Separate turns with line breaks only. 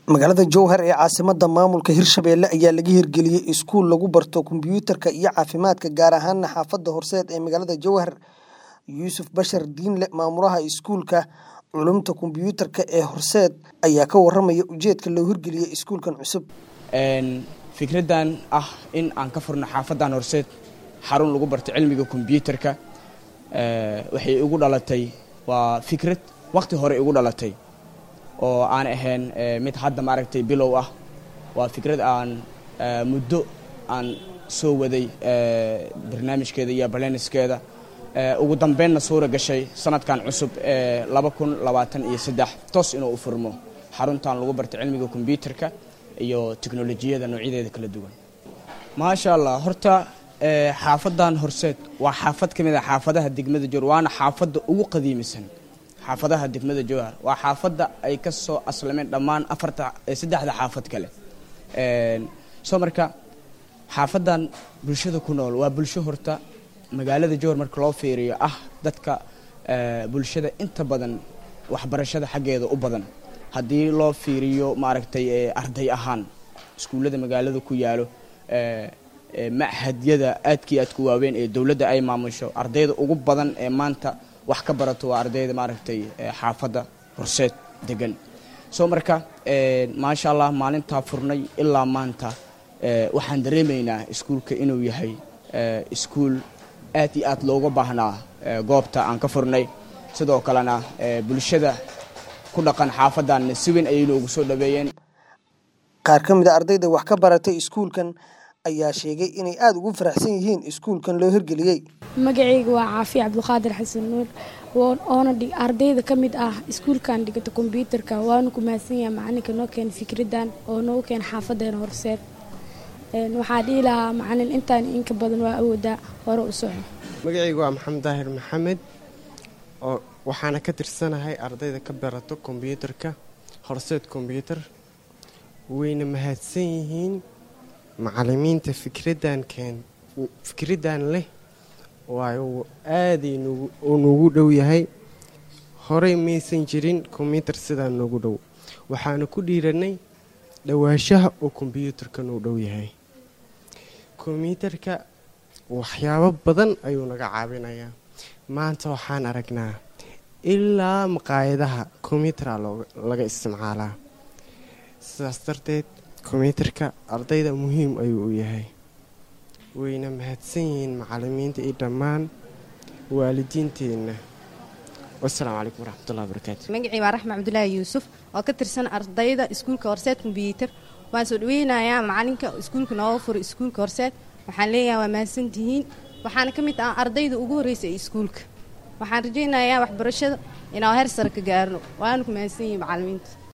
magaalada jowhar ee caasimada maamulka hirshabelle ayaa laga hirgeliyey iskuul lagu barto kombiyuutarka iyo caafimaadka gaar ahaana xaafada horseed ee magaalada jowhar yuusuf bashar diinle maamulaha iskuulka culumta kombiyuutarka ee horseed ayaa ka waramaya ujeedka loo hirgeliyey iskuulkan cusub
fikradan ah in aan ka furno xaafadan horseed xarun lagu barto cilmiga kombiyuutarka waxay igu dhalatay waa fikrad waqti hore igu dhalatay oo aan ahayn mid hadda maaragtay bilow ah waa fikrad aan muddo aan soo waday barnaamijkeeda iyo baleniskeeda ugu dambeynna suura gashay sanadkan cusub ee laba kun labaatan iyo saddex toos inuu u furmo xaruntan lagu barto cilmiga kombiyuutarka iyo teknolojiyada noocyadeeda kala duwan maasha allah horta xaafadan horseed waa xaafad ka mid a xaafadaha degmada jowhar waana xaafadda ugu qadiimisan xaafadaha degmada jowhar waa xaafadda ay ka soo aslameen dhammaan afarta saddexda xaafad kale soo marka xaafadan bulshada ku nool waa bulsho horta magaalada jowhar marka loo fiiriyo ah dadka bulshada inta badan waxbarashada xaggeeda u badan haddii loo fiiriyo maaragtay arday ahaan iskuullada magaalada ku yaalo machadyada aadkii aadku waaweyn ee dowladda ay maamusho ardayda ugu badan ee maanta wax ka barato waa ardayda maaragtay xaafadda horseed degan soo marka maasha allah maalintaa furnay ilaa maanta waxaan dareemaynaa iskuulka inuu yahay iskuul aad iyo aad looga baahnaa goobta aan ka furnay sidoo kalena bulshada ku dhaqan xaafadan si weyn ayay noogu soo dhaweeyeen
qaar ka mid a ardayda wax ka baratay iskuulkan ayaa sheegay inay aada ugu faraxsan yihiin iskuulkan loo hirgeliyey
magacayga waa caafi cabdiqaadir xasan nuur oona ardayda ka mid ah iskuulkan dhigata kombyuutarka waanu ku mahadsan yahay macalinka noo keena fikradan oo noogu keena xaafadeena horseed waxaa dhihi lahaa macalin intaan inka badan waa awoodaa hore u soco
magacayga waa maxamed daahir maxamed oo waxaana ka tirsanahay ardayda ka barato kombyuutarka horseed kombyuutar wayna mahadsan yihiin macalimiinta fikradan keen fikradan leh waayo aaday uu noogu dhow yahay horey maysan jirin kombyuutar sidaa noogu dhow waxaana ku dhiiranay dhawaashaha oo kombyuutarka noo dhow yahay kombyuutarka waxyaabo badan ayuu naga caawinayaa maanta waxaan aragnaa ilaa maqaayadaha kombyutara laga isticmaalaa sidaas darteed kombyuutarka ardayda muhiim ayuu u yahay wayna mahadsan yihiin macalimiinta iyo dhammaan waalidiinteenna wasalaamu calaykum waraxmatullahi wabarakaatu
magacii waa raxma cabdulaahi yuusuf oo ka tirsan ardayda iskuulka horseed kombyuutar waan soo dhaweynayaa macalinka iskuulka nooga furay iskuulka horseed waxaan leeyahay waa mahadsantihiin waxaana ka mid ah ardayda ugu horreysay iskuulka waxaan rajaynayaa waxbarashada inaa heer sare ka gaarno waana ku mahadsan yihiin macalimiinta